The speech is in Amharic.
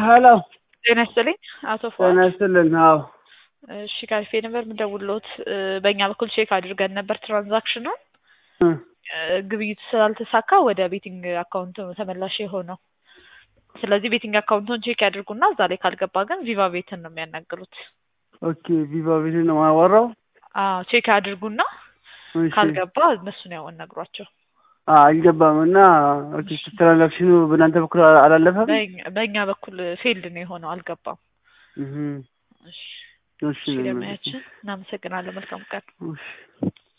ሄሎ ጤና ይስጥልኝ አቶ ጤና ፉአድ። ይስጥልን። አዎ እሺ ካፌ ነበር የምደውልዎት። እ፣ በእኛ በኩል ቼክ አድርገን ነበር ትራንዛክሽኑን እ፣ እ፣ ግብይቱ ስላልተሳካ ወደ ቤቲንግ አካውንት ነው ተመላሽ የሆነው። ስለዚህ ቤቲንግ አካውንቱን ቼክ ያድርጉና እዛ ላይ ካልገባ ግን ቪቫ ቤትን ነው የሚያናግሩት። ኦኬ ቪቫ ቤት ነው የማወራው። አዎ ቼክ አድርጉና እሺ ካልገባ እነሱን ያው አናግሯቸው። አ አልገባም እና ኦኬ ትራንዛክሽኑ በእናንተ በኩል አ- አላለፈም። በእኛ- በእኛ በኩል ፌልድ ነው የሆነው፣ አልገባም። እህ እሺ እሺ እሺ፣ ለማያችን እናመሰግናለን። መልካም ቀን። እሺ